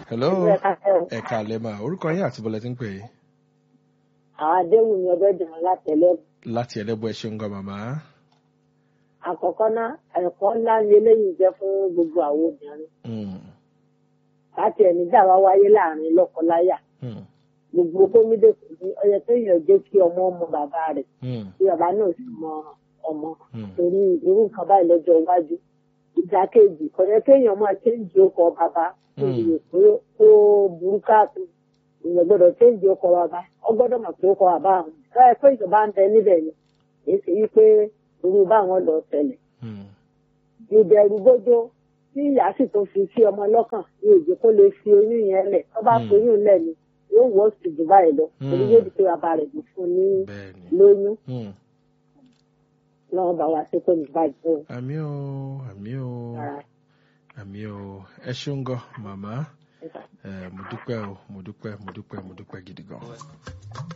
hello Ìlú ẹ̀ka fẹ́ o. ẹ̀ka lẹ́mà orúkọ yín àti bọ́lẹ̀ tí ń pè é àwọn adéhùn ni ọbẹ̀ dùn látẹ̀lẹ́. láti ẹlẹ́bù ẹ ṣeun gan màmá. àkọ́kọ́ ná ẹ̀kọ́ ńlá ni eléyìí jẹ́ fún gbogbo àwọn obìnrin. Mm, láti ẹni dá wa wáyé láàrin lọ́kọláya. mm, gbogbo gómìnà kò ní ọyẹ tó yàn jẹ́ kí ọmọ ọmọ bàbá rẹ̀ mm, kí bàbá náà sì mọ ọmọ. mm, torí irú nǹkan báyìí lọ́jọ́ iwájú. ìdákejì kò yẹ kéèyàn máa chéǹjì ọkọ̀ bàbá Mm. pé ó burú káàtó ìyẹn gbọ́dọ̀ chéǹjì ọkọ̀ bàbá ọ gbọ́dọ̀ mọ̀ pé ọkọ̀ bàbá àwọn ẹ pé ìjọba ń bẹ níbẹ̀ ni èsì yìí pé irú báwọn lọ tẹ́lẹ̀ mm, ìbẹ̀rù gbójó tí ìyá sì tó fi sí ọmọ lọ́kàn ní èjì kó lè fi oyún yẹn lẹ̀ tó bá Mm. fi oyún lẹ̀ ni yóò wọ́ sí jù báyìí lọ Mm. torí yóò di pé bàbá rẹ̀ ló fún ní bẹ́ẹ̀ni. lóyún Mm. lọ́wọ́ bá wa sí pé nígbàjẹ́ o. àmì o àmì o Ara àmì o ẹ ṣeun gan màmá ẹ̀ka. ẹ mo dúpẹ́ o mo dúpẹ́ mo dúpẹ́ mo dúpẹ́ gidi gan.